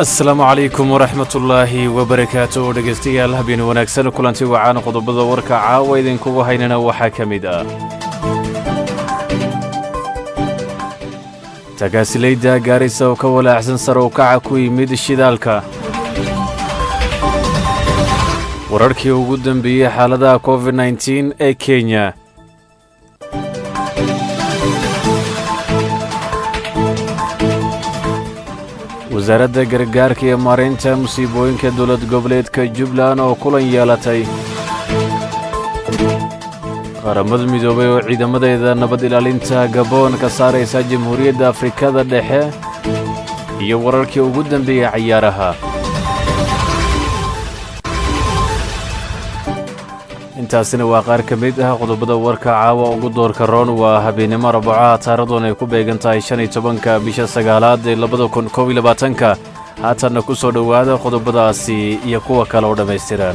asalaamu calaykum waraxmatullaahi wabarakaatu dhegaystayaal habeen wanaagsan kulanti wacaan qodobada warka caawa idinkugu haynana waxaa ka mid ah tagaasilayda gaarisa oo ka walaacsan sare u kaca ku yimid shidaalka wararkii ugu dambeeyey xaaladaha covid nteen ee kenya wasaaradda gargaarka iyo maaraynta musiibooyinka dowlad goboleedka jubbaland oo kulan yeelatay qaramada midoobay oo ciidamadeeda nabad ilaalinta gaboon ka saaraysa jamhuuriyadda afrikada dhexe iyo wararkii ugu dambeeyey cayaaraha intaasina waa qaar ka mid ah qodobada warka caawa ugu doorka roon waa habeennimo rabacaha taaradoon ay ku beegan tahay shan iyo tobanka bisha sagaalaad ee labada kun koob iyo labaatanka haatanna ku soo dhowaada qodobadaasi iyo kuwa kale oo dhammaystiran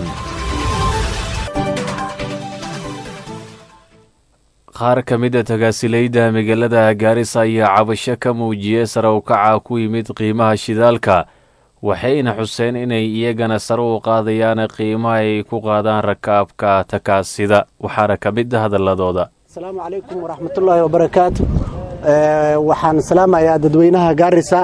qaar ka mid a tagaasilayda magaalada gaarisa ayaa cabasho ka muujiyey sare u kaca ku yimid qiimaha shidaalka waxayna xuseen inay iyagana sare u qaadayaan qiimaha ay ku qaadaan rakaabka takaasida waxaana ka mid a hadalladooda asalaamu calaykum waraxmatullaahi wabarakaatu waxaan salaamayaa dadweynaha gaarisa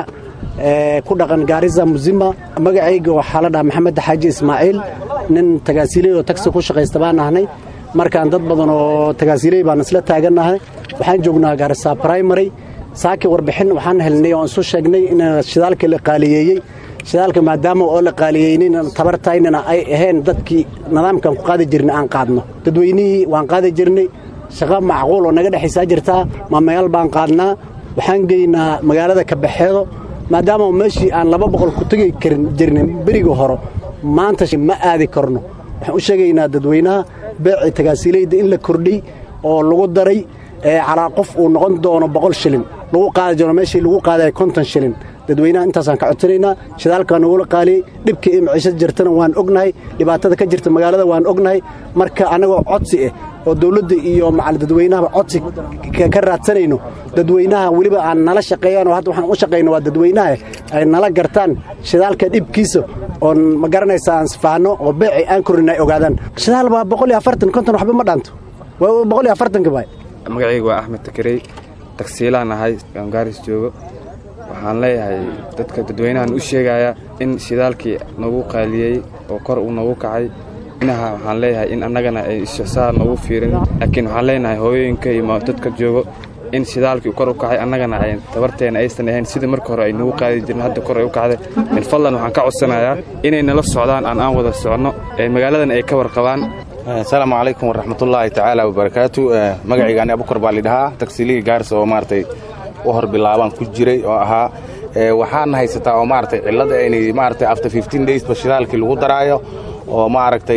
ku dhaqan gaarisa musima magacayga waxaa la dhaha maxamed xaaji ismaaciil nin tagaasiley oo tagsi ku shaqaysta baan ahnay markaan dad badan oo tagaasiley baan isla taagannahay waxaan joognaa gaarisa brimary saaki warbixin waxaan helnay oon isu sheegnay in shidaalkii la qaaliyeeyey shidaalka maadaama oo la qaaliyeynina tabartaynana ay ahayn dadkii nidaamkan ku qaadi jirnay aan qaadno dadweynihii waan qaadi jirnay shaqo macquul oo naga dhexaysaa jirtaa maamayaal baan qaadnaa waxaan geynaa magaalada kabaxeedo maadaama meeshii aan laba boqol ku tegi karin jirnin beriga hore maanta ma aadi karno waxaan u sheegaynaa dadweynaha beecii tagaasiilayda in la kordhiy oo lagu daray calaa qof uu noqon doono boqol shilin lagu qaadi doono meeshii lagu qaadaya konton shilin dadweynaha intaasaan ka codsanaynaa shidaalkaa nagula qaaliyey dhibka iyo maciishada jirtana waan ognahay dhibaatada ka jirta magaalada waan ognahay marka annagoo codsi ah oo dawladda iyo macal dadweynahaba codsi ka raadsanayno dadweynaha weliba aan nala shaqeeyaan oo hadda waxaan u shaqayno waa dadweynaha ay nala gartaan shidaalka dhibkiisa oon ma garanaysa aan sifahanno oo beeci aan korin ay ogaadaan shidaal baa boqol iyo afartan konton waxba ma dhaanto waa boqol iyo afartanka baay magacayga waa axmed takarey tagsiilaan ahay aan gaaris joogo waxaan leeyahay dadka dadweynahan u sheegaya in shidaalkii nagu qaaliyey oo kor uu nagu kacay inaha waxaan leeyahay in annagana ay ishsaa nagu fiirin laakiin waxaan leenahay hooyooyinka iyo dadka joogo in shidaalkii kor u kacay annagana ay tabarteena aysan ahayn sidii marka hore ay nagu qaadi jireen hadda kor ay u kacday min fadlan waxaan ka codsanayaa inay nala socdaan aan aan wada soconno ee magaaladan ay ka warqabaan asalaamu calaykum waraxmatullaahi tacaala wabarakaatu magacaygaani abukar baa lidhahaa tagsiilihii gaaris oo maaragtay u hor bilaabaan ku jiray oo ahaa waxaana haysataa oo maaragtay cillada inay maaragtay after fifteen days ba shidaalkii lagu daraayo oo maaragtay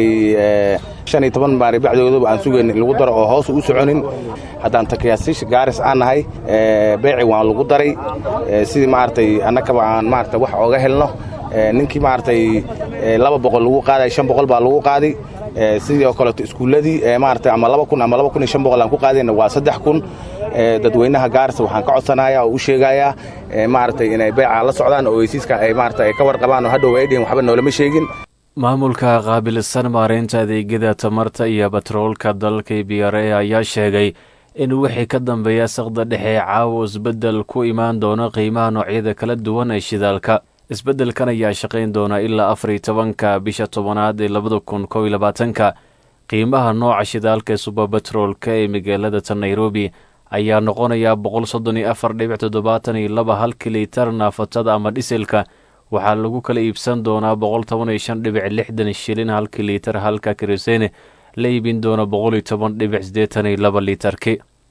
shan iyo toban maari bacdoodaba aan sugayn lagu daro oo hoos u soconin haddaan takayaasiisha gaaris aan nahay beeci waan lagu daray sidii maaragtay annagaba aan maaragtay wax ooga helno ninkii maaragtay laba boqol lagu qaaday shan boqol baa lagu qaaday sidii oo kaleeto iskuulladii maaragtay ama laba kun ama laba kun iyo shan boqol aan ku qaadayna waa saddex kun dadweynaha gaarisa waxaan ka codsanayaa oo u sheegayaa maaragtay inay beecaa la socdaan oo heysiiska ay maaragtay ay ka warqabaan oo hadhow ay dhihin waxba noolama sheegin maamulka qaabilsan maaraynta adeegyada tamarta iyo batroolka dalka b r a ayaa sheegay in wixii ka dambeeya saqda dhexe caawa isbeddel ku imaan doono qiimaha noocyada kala duwan ee shidaalka isbeddelkan ayaa shaqayn doona ilaa afar iyo tobanka bisha tobanaad ee labada kun kow iyo labaatanka qiimaha nooca shidaalka ee subabatroolka ee magaalada ta nairobi ayaa noqonayaa boqol soddon iyo afar dhibic toddobaatan iyo laba halkii liitar naafatada ama dhiselka waxaa lagu kala iibsan doonaa boqol toban iyo shan dhibic lixdan shilin halkii liitar halka karisene la iibin doona boqol iyo toban dhibic siddeetan iyo laba liitarki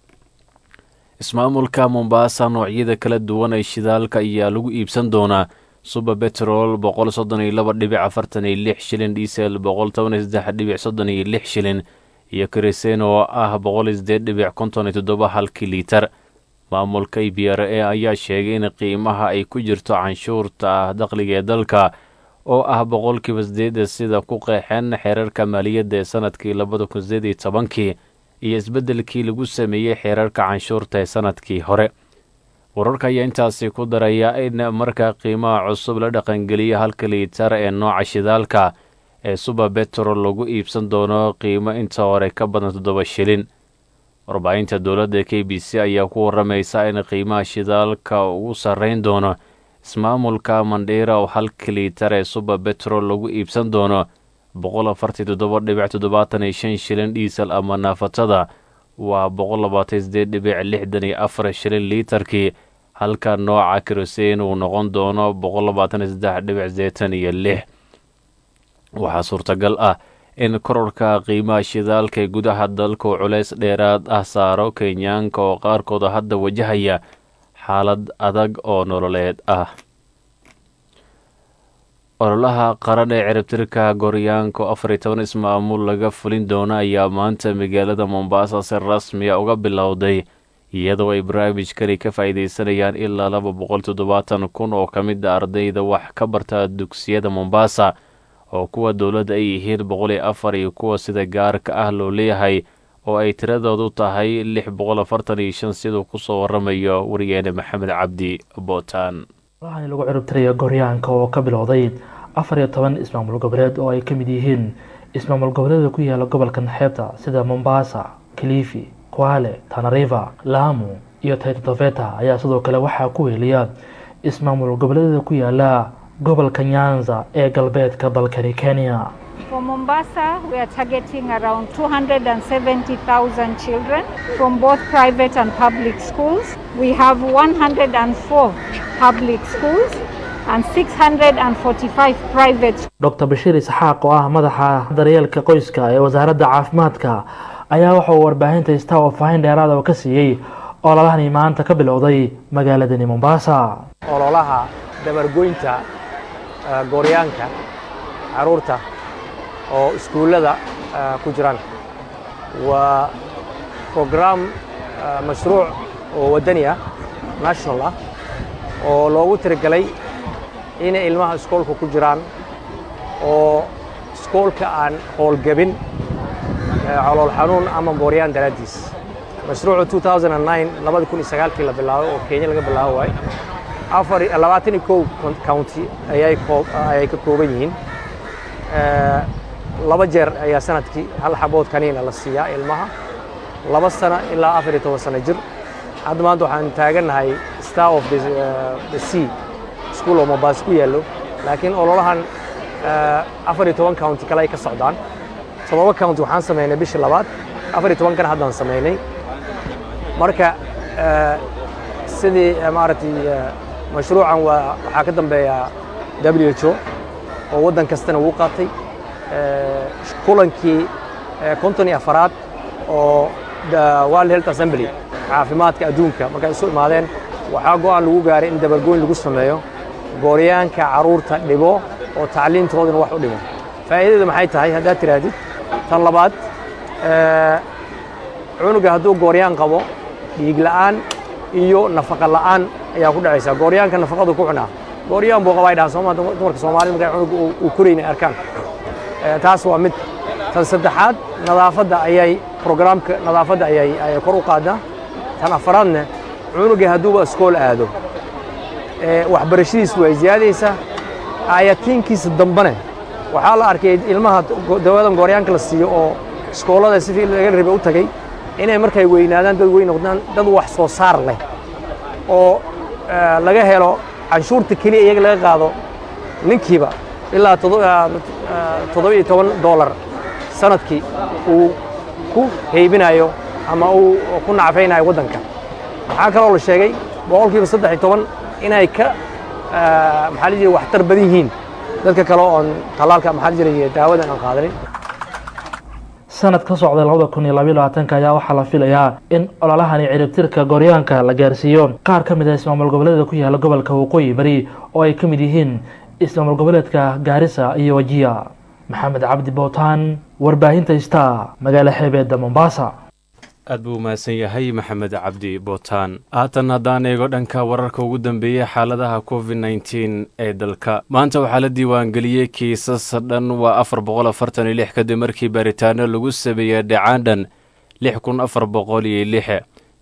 ismaamulka mombaasa noocyada kala duwan ee shidaalka ayaa lagu iibsan doonaa suba betrol boqol soddon iyo laba dhibic afartan iyo lix shilin diesel boqol toban iyo saddex dhibic soddon iyo lix shilin iyo karisen oo ah boqol iyo sideed dhibic konton iyo toddoba halkii liitar maamulka b r a ayaa sheegay in qiimaha ay ku jirto canshuurta ah dakhliga ee dalka oo ah boqolkiiba sideeda sida ku qeexeen xeerarka maaliyadda ee sanadkii labada kun sideed iyo tobankii iyo isbeddelkii lagu sameeyey xeerarka canshuurta ee sanadkii hore wararka ayaa intaasi ku daraya in marka qiimaha cusub la dhaqangeliya halka liitar ee nooca shidaalka ee suba betrol lagu iibsan doono qiimo inta hore ka badan toddoba shilin warbaahinta dowladda k b c ayaa ku waramaysa in qiimaha shidaalka ugu sarreyn doono ismaamulka mandhiira oo halka liitar ee suba betrol lagu iibsan doono boqol afartii toddoba dhibic toddobaatan iyo shan shilin dhiisal ama naafatada waa boqol labaatan sideed dhibic lixdan iyo afar shilin liitarkii halka nooca kerosein uu noqon doono boqol labaatan iyo saddex dhibic sideetan iyo lix waxaa suurtagal ah in kororka qiimaha shidaalka ee gudaha dalka uu culays dheeraad ah saaro kenyaanka oo qaarkooda hadda wajahaya xaalad adag oo nololeed ah ololaha qaran ee ciribtirka goryaanka oo afar iyo toban ismaamul laga fulin doono ayaa maanta magaalada mombasa si rasmiya uga bilowday iyadoo ay barnaamijkani ka faa'iidaysanayaan ilaa laba boqol toddobaatan kun oo ka mid a ardayda wax ka barta dugsiyada mombasa oo kuwa dowladda ay yihiin boqol iyo afar iyo kuwa sida gaarka ah loo leeyahay oo ay tiradoodu tahay lix boqol afartan iyo shan siduu kusoo waramayo wariyeene maxamed cabdi bootaan waxaana lagu ciribtiraya goryaanka oo ka bilowday afar iyo toban ismaamul goboleed oo ay ka mid yihiin ismaamul goboleeda ku yaala gobolka naxeebta sida mombasa kilifi kwale tanariva lamu iyo taitotofeta ayaa sidoo kale waxaa ku weeliya ismaamul goboleeda ku yaala gobolka nyanza ee galbeedka dalkani kenya For Mombasa, we are targeting around 270,000 children from both private and public schools. We have 104 public schools and 645 private schools. dr bashiir isxaaq oo ah madaxa daryeelka qoyska ee wasaaradda caafimaadka ayaa waxa uu warbaahinta star oo faahin dheeraada oo ka siiyey ololahani maanta ka bilowday magaaladani mombasa ololaha dabargoynta eh, gooryaanka caruurta oo iskuullada eh, ku jiraan waa program eh, mashruuc oo waddani ah national ah oo loogu tirigalay inay ilmaha iskoolka ku jiraan oo iskoolka aan howlgabin eh, calool xanuun ama gooryaan daraaddiis mashruucu 2009 labada kun iyo sagaalkii la bilaabay oo kenya laga bilaabo waay afar iyo- labaatan iyo kow county ayay koo- ayay ka kooban yihiin Eh, laba jeer ayaa sanadkii hal xabood kaniina la siiyaa ilmaha laba sano ilaa afar iyo toban sano jir hadda maanta waxaan taagannahay star of the, eh, the sea school oo mombasa ku yaallo laakiin ololahan eh, afar iyo toban county kale ay ka socdaan toddoba county waxaan samaynay bishii labaad afar iyo toban kana haddaan samaynay marka eh, sidii eh, maaragtay eh, mashruucan waa waxaa ka dambeeya w h o oo waddan kastana wuu qaatay Eh, kulankii eh, konton iyo afaraad oo the world health assembly caafimaadka adduunka markay isu imaadeen waxaa go'aan lagu gaaray in dabargooyn lagu sameeyo gooryaanka caruurta dhibo oo tacliintoodana wax u dhimo faa'iidada maxay tahay haddaad tidhaahdid tan labaad eh, cunuga hadduu gooryaan qabo dhiig la'aan iyo nafaqa la'aan ayaa ku dhacaysa gooryaanka nafaqadu ku cunaa gooryaan buu qabaa ay dhahaan sooma dumarka soomaalida markay cunuga uu- uu korayna ay arkaan Eh, taas waa mid tan saddexaad nadaafadda ayay programka nadaafadda ayay ayay kor u qaadaa tan afaraadna cunuga hadduuba iskool aado eh, waxbarashadiisu way ziyaadaysaa aayatiinkiisa dambene waxaa la arkay ilmaha go- dawadan gooryaanka la siiyo oo iskoolada sidii laga rabay u tagay inay markay weynaadaan dad weyn noqdaan dad wax soo saar leh oo eh, laga helo canshuurta keliya iyaga laga qaado ninkiiba ilaa todo- ah, ah, toddoba iyo toban doolar sanadkii uu ku heybinayo ama uu ku nacfaynayo waddanka waxaa kaloo la sheegay boqolkiiba saddex iyo toban inay ka ah, maxaa la jiray waxtar badan yihiin dadka kale oon tallaalka maxaa la jiray daawadan aan qaadanin sanad ka socda labada kun iyo labayo labaatanka ayaa waxaa la filayaa in ololahani ciribtirka gooryaanka la gaarsiiyo qaar ka mid ah ismaamul goboleeda ku yaala gobolka waqooyi bari oo ay ka mid yihiin ismaamul goboleedka gaarisa iyo wajiya maxamed cabdi bootaan warbaahinta star magaalo xeebeedda mombasa aad buu umahadsan yahay maxamed cabdi bootaan haatan haddaan eego dhanka wararka ugu dambeeyey xaaladaha covid nneteen ee dalka maanta waxaa la diiwaangeliyey kiisas dhan waa afar boqol afartan iyo lix kadib markii baaritaano lagu sameeyey dhacaan dhan lix kun afar boqol iyo lix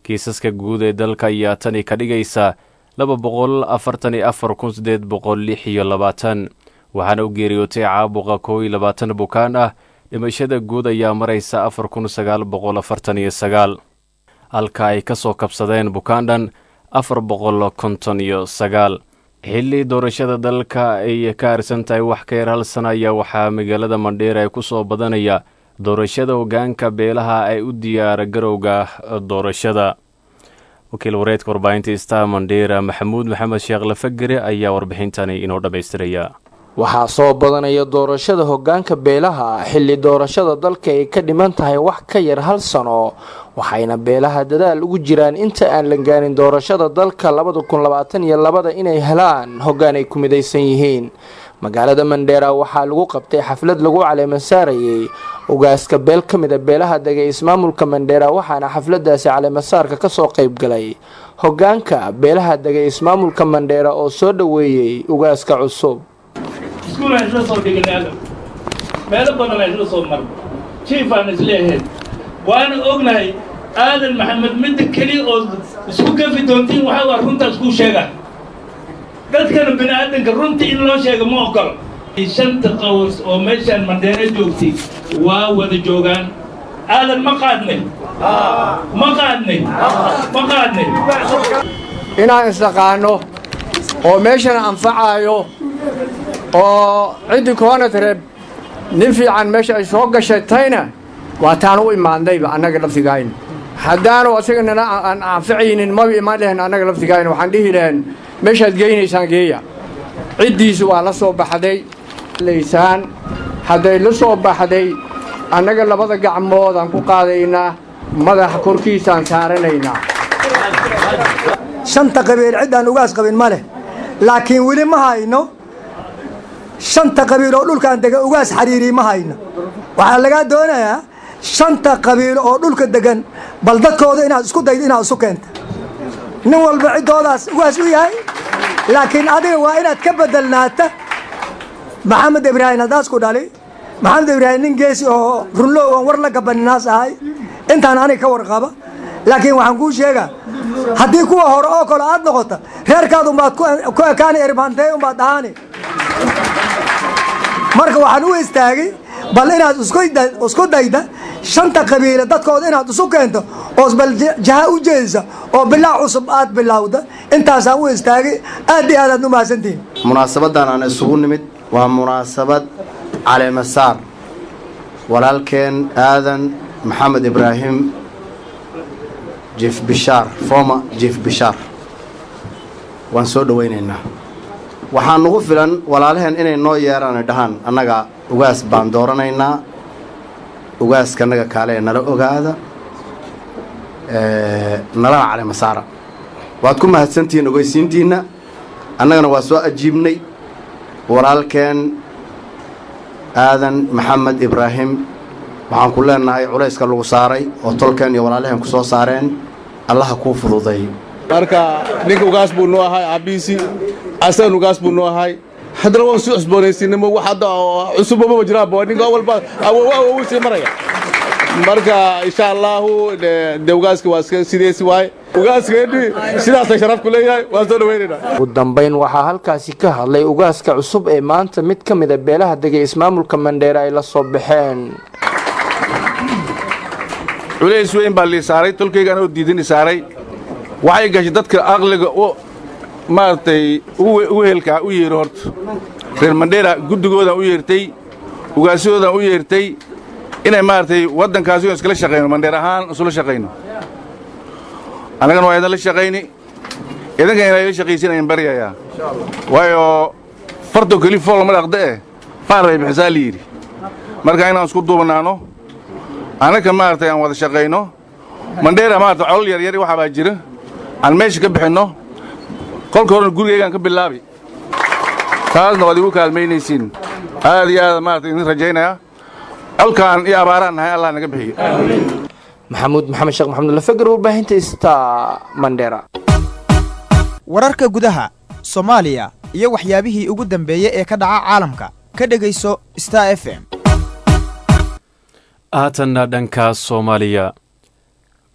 kiisaska guud ee dalka ayaa tani ka dhigaysa laba boqol afartan iyo afar kun sideed boqol lix iyo labaatan waxaana u geeriyootay caabuqa kow iyo labaatan bukaan ah dhimashada guud ayaa maraysa afar kun sagaal boqol afartan iyo sagaal halka ay ka soo kabsadeen bukaandhan afar boqol konton iyo sagaal xilli doorashada dalka ay ka harsan tahay wax ka yar hal sana ayaa waxaa magaalada mandheera ay ku soo badanaya doorashada hoggaanka beelaha ay u diyaara garowga doorashada wakiil wareedka warbaahinta star mandheera maxamuud maxamed sheekh lafagere ayaa warbixintani inoo dhammaystiraya waxaa soo badanaya doorashada hoggaanka beelaha xilli doorashada dalka ay ka dhiman tahay wax ka yar hal sano waxayna beelaha dadaal ugu jiraan inta aan la gaarin doorashada dalka labada kun labaatan iyo labada inay helaan hoggaan ay ku midaysan yihiin magaalada mandheera waxaa lagu qabtay xaflad lagu caleema saarayay ugaaska beel ka mida beelaha degay ismaamulka mandheera waxaana xafladaasi caleemasaarka kasoo qayb galay hoggaanka beelaha degay ismaamulka mandheera oo soo dhoweeyey ugaaska cusub iskuul aan isla soo dhignay agab meelo badan aan isla soo marnay jiif aan isla ahayn waana ognahay aadan maxamed midda keliya oo isku gafi doontiin waxaa waa runtaas kuu sheegaa dadkana bini aadanka runtii in loo sheega ma ogolo shanta qaws oo meeshaan mandheero joogtay waa wada joogaan aadan ma qaadnay ma qaadnay ma qaadnay inaan isdhaqaano oo meeshana anfacaayo oo ciddii koonatreeb nin fiican meesha ay soo gashatayna waa taan u imaadnayba annaga laftigayna haddaanu asaganana aan anficaynin maba imaan lahayn annaga laftigayna waxaan dhihi lahayn meeshaad geynaysaan geeya ciddiisu waa la soo baxday laysaan hadday la soo baxday annaga labada gacmoodaan ku qaadaynaa madaxa korkiisaan saaranaynaa shanta qabiil ciddaan ugaas qabin ma leh laakiin weli ma hayno shanta qabiil oo dhulkaan dega ugaas xariiri ma hayno waxaa lagaa doonayaa shanta qabiil oo dhulka degan bal dadkooda inaad isku daydo inaad isu keenta nin walba ciddoodaas ugaas u yahay laakiin adiga waa inaad ka bedelnaata maxamed ibraahim haddaas ku dhali maxamed ibraahim nin geesi oo runlow oon war la gabaninaas ahay intaan aniga ka warqaba laakiin waxaan kuu sheegaa haddii kuwa hore oo kale aad noqota reerkaad umbaad ku ekaani erbantey umbaad dhahaani marka waxaan u istaagay bal inaad isku dayda shanta qabiile dadkooda inaad isu keento oos bal jaha u jeedisa oo bilaa cusub aad bilowda intaasaan u istaagay aad iyo aadaad u mahadsantihin munaasabadan aan isugu nimid waa munaasabad caleemasaar walaalkeen aadan maxamed ibraahim jief bishaar former jief bishaar waan soo dhowaynaynaa waxaa nugu filan walaalaheen inay noo yeeraan dhahaan annaga ugaas baan dooranaynaa ugaaskanaga kaale ee nala ogaada nalana caleemasaara waad ku mahadsantihiin ogeysiintiinna annagana waa soo ajiibnay walaalkeen aadan maxamed ibraahim waxaan ku leenahay culayska lagu saaray oo tolkeen iyo walaalaheen ku soo saareen allaha kuu fududay marka ninka ugaas buu noo ahay aabihiisii asagan ugaas buu noo ahay haddana waan sii cusboonaysiinimo wax hadda cusubama jiraanba ninka walba wuu sii maraya marka insha allahu de ugaaska waa iska sideesi waaye ugaaskeeni sidaasay sharaf ku leeyahay waan soo dhawaynaynaa ugu dambayn waxaa halkaasi ka hadlay ugaaska cusub ee maanta mid ka mida beelaha degay ismaamulka mandheera ay la soo baxeen culays weyn baa lii saaray tolkaygaan oo diidin isaaray waxay gashay dadka aqliga u maaragtay u helkaa u yeero horta reer mandheera guddigoodaan u yeertay ugaasyadoodaan u yeertay inay maaragtay waddankaasi oon iskala shaqayno mandheer ahaan isula shaqayno annagana waa idinla shaqayni idinkan inay la shaqaysiinayan baryayaa waayo farto keli fool lama dhaqda eh faar bay bixisaa la yidhi marka inaan isku duubanaano annaka maaragtay aan wada shaqayno mandheera maaragtay colol yaryari waxaa baa jira aan meesha ka bixinno kolka horena gurigaygaan ka bilaabi taasna waad igu kaalmaynaysiin aad iyo aad maaragtay idin rajaynayaa colkaan iyo abaaraan nahay allah naga bixiyo maxamuud maxamed sheekh maxamed lafagar warbaahinta sta mandheera wararka gudaha soomaaliya iyo waxyaabihii ugu dambeeyey ee ka dhaca caalamka ka dhegayso star f m haatanna dhanka soomaaliya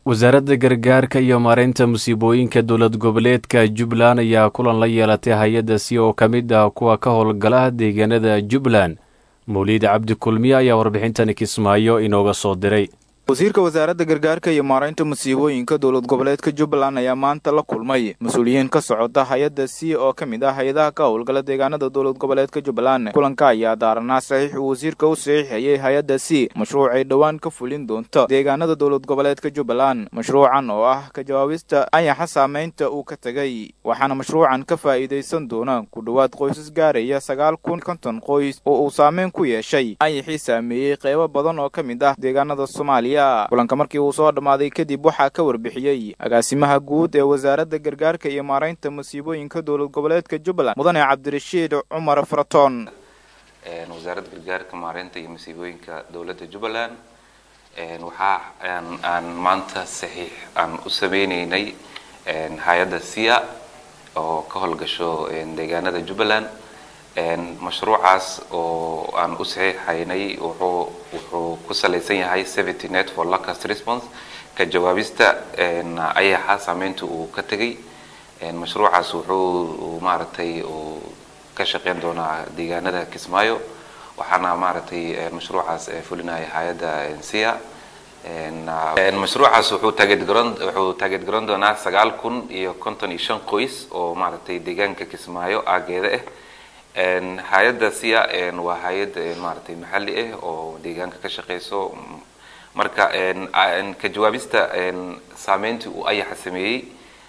wasaaradda gargaarka iyo maareynta musiibooyinka dowlad goboleedka jubbaland ayaa kulan la yeelatay hay-adda si oo ka mid ah kuwa ka howlgala deegaanada jubbaland mawliid cabdi kulmiye ayaa warbixintani kismaayo inooga soo diray wasiirka wasaaradda gargaarka iyo maaraynta musiibooyinka dowlad goboleedka jubbaland ayaa maanta la kulmay mas-uuliyiin ka socota hay-adda c oo ka mid ah hay-adaha ka howlgala deegaanada dowlad goboleedka jubbaland kulanka ayaa daaranaa saxiix uu wasiirka u saxiixayay hay-adda c mashruuc ay dhowaan ka fulin doonto deegaanada dowlad goboleedka jubbaland mashruucan oo ah ka jawaabista ayaxa saameynta uu ka tegay waxaana mashruucan ka faa'iidaysan doona ku dhowaad qoysas gaaraya sagaal kun konton qoys oo uu saameyn ku yeeshay ayaxii saameeyey qeybo badan oo ka mid ah deegaanada soomaaliya kulanka markii uu soo dhammaaday kadib waxaa ka warbixiyey agaasimaha guud ee wasaaradda gargaarka iyo maaraynta musiibooyinka dowlad goboleedka jubbaland mudane cabdirashiid cumar faraton wasaaradda gargaarka maaraynta iyo musiibooyinka dowladda jubbaland waxaa aan maanta saxiix aan u sameyneynay hay-adda sia oo ka howlgasho deegaanada jubbaland mashruucaas oo aan u saxiixaynay wuxuu wuxuu ku salaysan yahay seventy net for locust response ka jawaabista ayaxa saameynta uu ka tegay mashruucaas wuxuu maaragtay uu ka shaqeyn doonaa deegaanada kismaayo waxaana maaragtay mashruucaas fulinaya hay-adda sia mashruucaas wuxuu taageed garan wuxuu taageed garan doonaa sagaal kun iyo konton iyo shan qoys oo maaragtay deegaanka kismaayo aageeda ah hay-adda sia waa hay-ad maaragtay maxalli ah oo deegaanka ka shaqeyso marka ka jawaabista saameyntii uu ayaxa sameeyey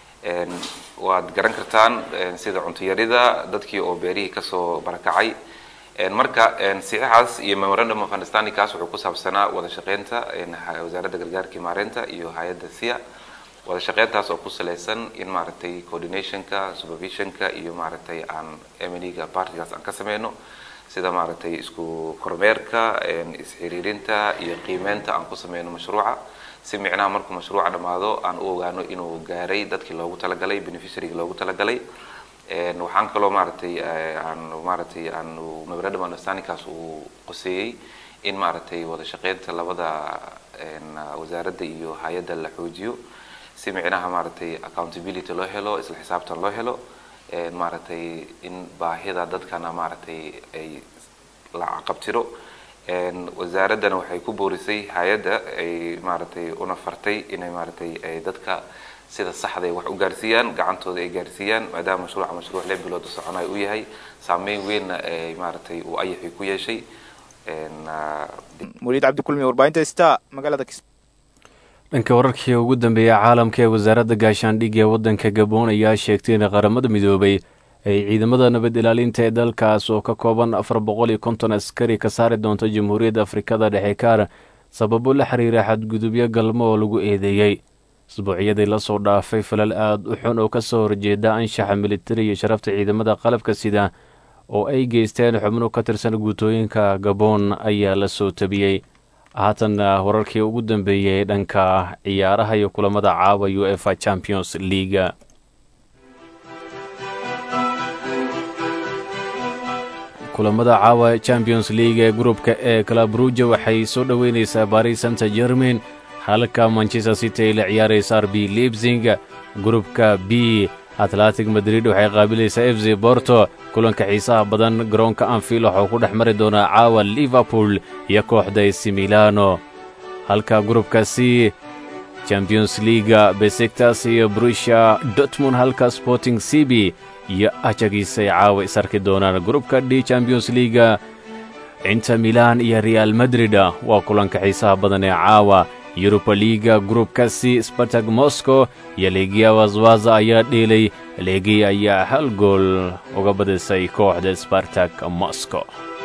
waad garan kartaan sida cuntuyarida dadkii oo beerihii kasoo barakacay marka saxiixaas iyo memorandum of understanding kaas wuxuu ku saabsanaa wada shaqeynta wasaaradda gargaarka maareynta iyo hay-adda sia wada shaqeyntaas oo ku salaysan in maaragtay coordinationka supervisionka iyo maaragtay aan emniga partigaas aan ka sameyno sida maaragtay isku kormeerka isxiriirinta iyo qiimeynta aan ku sameyno mashruuca si micnaha markuu mashruuca dhammaado aan u ogaano inuu gaaray dadkii loogu talagalay beneficiaryga loogu talagalay waxaan kaloo maaragtay aan maaragtay aan memorandum understandingkaas uu qoseeyey in maaragtay wada shaqeynta labada wasaaradda iyo hay-adda la xoojiyo si micnaha maaragtay accountability loo helo isla xisaabtan loo helo maaragtay in baahida dadkana maaragtay ay la caqabtiro wasaaraddana waxay ku boorisay hay-adda ay maaragtay una fartay inay maaragtay ay dadka sida saxda ay wax u gaarsiiyaan gacantooda ay gaarsiiyaan maadaama mashruuca mashruuc lix bilood u soconayo uu yahay saameyn weynna ay maaragtay uu ayaxii ku yeeshay muliid cabdikulmi warbaahinta sta magaalada dhanka wararkii ugu dambeeyay caalamka ee wasaaradda gaashaandhigga ee waddanka gaboon ayaa sheegtay in qaramada midoobay ay ciidamada nabad ilaalinta ee dalkaas oo ka kooban afar boqol iyo konton askari ka saari doonto jamhuuriyadda afrikada dhexe kaar sababo la xiriira xadgudubyo galmo oo lagu eedeeyey isbuucyadii lasoo dhaafay falal aada u xun oo kasoo horjeeda anshaxa militari iyo sharafta ciidamada qalabka sida oo ay geysteen xubno ka tirsan guutooyinka gaboon ayaa la soo tabiyey haatanna wararkii ugu dambeeyey dhanka ciyaaraha iyo kulamada caawa u efa champions leaga kulamada caawa champions league ee gruupka ee calabruja waxay soo dhoweyneysaa baris santa germain halka manchester city ay la ciyaaraysa rb leipzing gruupka b atlantic madrid waxay qaabilaysaa f z borto kulanka xiisaha badan garoonka anfield waxuu ku dhex mari doonaa caawa liverpool iyo kooxda ac milano halka gruupka c champions leaga besiktas iyo brusha dortmund halka sporting cb iyo ajagiis ay caawa is arki doonaan gruupka d champions leaga inter milan iyo real madrid waa kulanka xiisaha badan ee caawa yuruba liga gruupka c spartag moscow iyo legiya waswaza ayaa dheelay legiya ayaa hal gool uga badisay kooxda spartag moscow